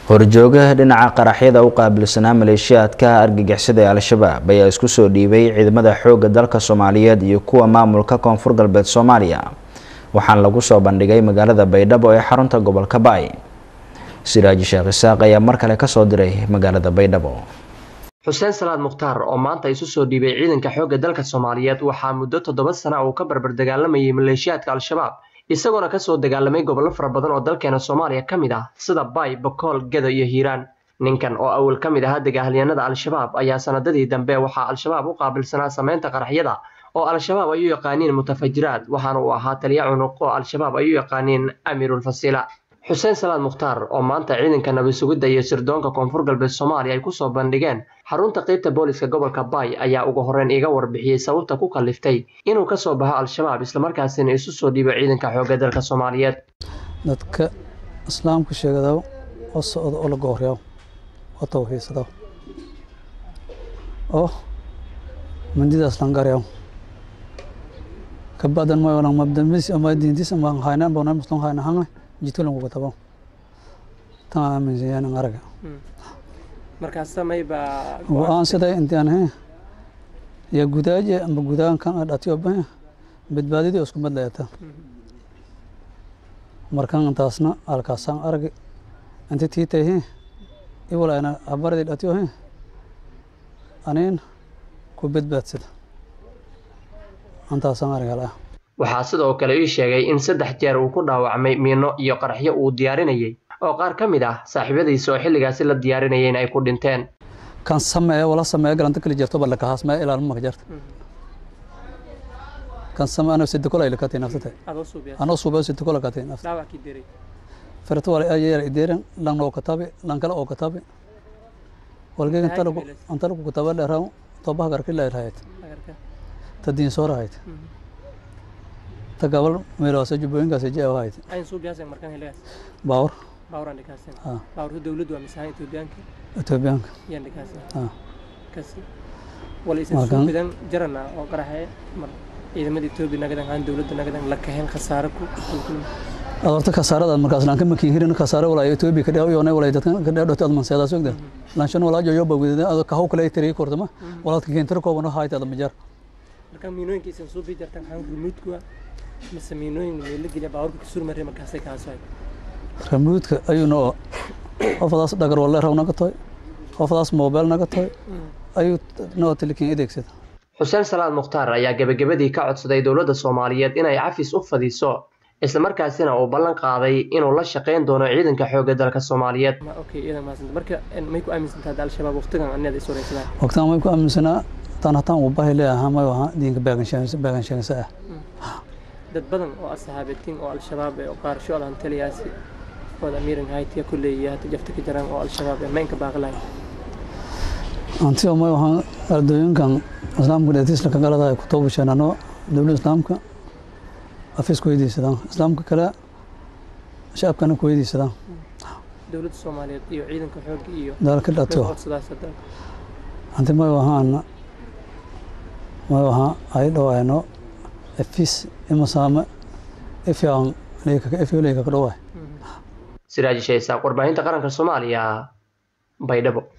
horjoogaha dhinaca qaraxyada u qaabilsanaa maleeshiyaadka argagixisada ee al-shabaab ayaa isku soo dhiibay ciidamada xoogga dalka soomaaliyeed iyo kuwa maamulka koonfur galbeed soomaaliya waxaana lagu soo bandhigay magaalada baydhabo ee xarunta gobolka baay siraaji sheekh isaaq ayaa mar kale kasoo diray magaalada baydhabo xuseen salaad mukhtaar oo maanta isu soo dhiibay ciidanka xoogga dalka soomaaliyeed waxaa muddo toddoba sana uu ka barbar dagaalamayay maleeshiyaadka al-shabaab isagoona kasoo dagaalamay gobollo fara badan oo dalkeena soomaaliya ka mid ah sida baay bakool gedo iyo hiiraan ninkan oo awal ka mid ahaa dagaalyahanada al-shabaab ayaa sanadadii dambe waxaa al-shabaab u qaabilsanaa sameynta qaraxyada oo al-shabaab ay u yaqaaniin mutafajiraad waxaana uu ahaa taliya cunuq oo al-shabaab ay u yaqaaniin amiirulfasiila xuseen salaad mukhtaar oo maanta ciidanka nabad sugidda iyo sirdoonka koonfur galbeed soomaaliya ay kusoo bandhigeen xarunta qeybta booliska gobolka baay ayaa ugu horreyn iga warbixiyey sababta ku kaliftay inuu kasoo baxo al-shabaab islamarkaasina isu soo dhiibo ciidanka xoogga dalka soomaaliyeed dadka islaamka sheegada oo socda oo la gooryo oo tawxiidsada oo mandidaas langaryo kabacdan ma walang mabdamis ama diintis ama hayna bona muslim hayna hangle jitulan ku tabo tan aaminsan yahay araga markaas samayba waan siday intaan he ya gudaaje amba gudaan kan dhatiyo ba badbaadidii isku mid leeyata markan intaasna halkaasaan arag inta tiitay he iwalayna habaradii dhatiyo he aniin ku badbaadsada intaasaan arag halaa waxaa sidoo kale ii sheegay in saddex jeer uu ku dhaawacmay miino iyo qaraxyo uu diyaarinayay oo qaar ka mid ah saaxiibadiisa oo xilligaasi la diyaarinayeen ay ku dhinteen kan sameeya wala sameeya galanta kala jirto balla kahaas mee ilaalma maka jarta kan sameeya anoo sida kola ila katay nafsata anoo suuba sida kola katay nafsata farta wala ayay ideeran lan oo katabe lan kala oo katabe walgeeg inta lagu inta lagu kataba dheeraw tobaha garka la ilaahayt tadiin soo rahayd ta gabal meelahaas jubbooyinkaas jee ahayd baawar baawrta dowladdu waa misaha etoobiyaanka etoobiyaanka yaan dhikaasa kasi wala isan soo bidan jarana oo qaraxe mar ciidamada etoobiya nagadan aan dowladda nagadan la kaheen khasaare ku adorta kasaarada markaas lanka makiin hirin kasaare walaa etoobiya ka dheew yoonay walaa dadkan ka dheew dhotay adman sogda lanshan walaa joyo bawidada ado ka haw kale tiri kortama walaa ka keentar koobano haayta adma jar marka miinooyinka isan soo bii jartan xaan rumuudku mise miinooyin meelo geliya baawarka kasur maray markaasay kaasoay ramuudka ayuuna qofadaas dhagar walle raw naga toy qofadaas mobile naga toy ayuu noo tilikin adeegsada xuseen salaad mukhtaar ayaa gebagabadii ka codsaday dowladda soomaaliyeed inay cafis u fadiso islamarkaasina uu ballan qaaday inuu la shaqayn doono ciidanka xoogga dalka soomaaliyeed marka may ku aaminsantaa al-shabaab waqtigan anaad is wareysadaan waqtigan may ku aaminsanaa tan hataan uu bahi leeyahaa may ahaa diinka baagan sheegasa ah dad badan oo asxaabatiin oo al-shabaab ee qaarsho adan taliyaasi oo amiiran haytiya kulley iyo hata jafta ka jiraan oo al-shabaab ee maynka baaqlahay anti oo may ahaa ardooyinkan islaamka dheetiisla ka galada ay ku toobasheenano dowladda islaamka afis ku weydiisadaan islaamka kale shacabkana ku weydiisadaan dowladda soomaaliyeed iyo ciidanka xoogga iyo dalka dhatiyo anti may ahaana may ahaa ay dhawaayno efis imasaame ifyaan ifyoleyka ka dhawaay siraaji sheesaaq warbaahinta qaranka soomaaliya baydhabo